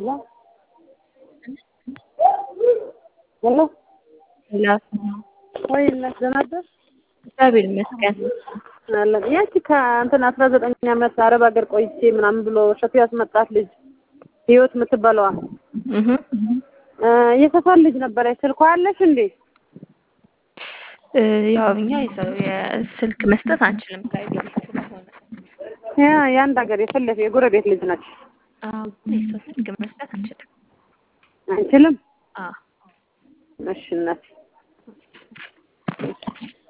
ሄሎ ሄሎ ወይ እናት ደህና አደርሽ? እግዚአብሔር ይመስገን። አለን ያቺ ከእንትን አስራ ዘጠኝ ዓመት አረብ ሀገር ቆይቼ ምናምን ብሎ እሸቱ ያስመጣት ልጅ ህይወት የምትባለዋ እህ የሰፈር ልጅ ነበረች። ስልኳ አለሽ እንዴ? እ ያው እኛ የሰው የስልክ መስጠት አንችልም ከቤት ስለሆነ ያ የአንድ ሀገር የፈለፈ የጎረቤት ልጅ ነች። አዎ የሰው ስልክ መስጠት አንችልም። አንችልም። አዎ እሺ እናት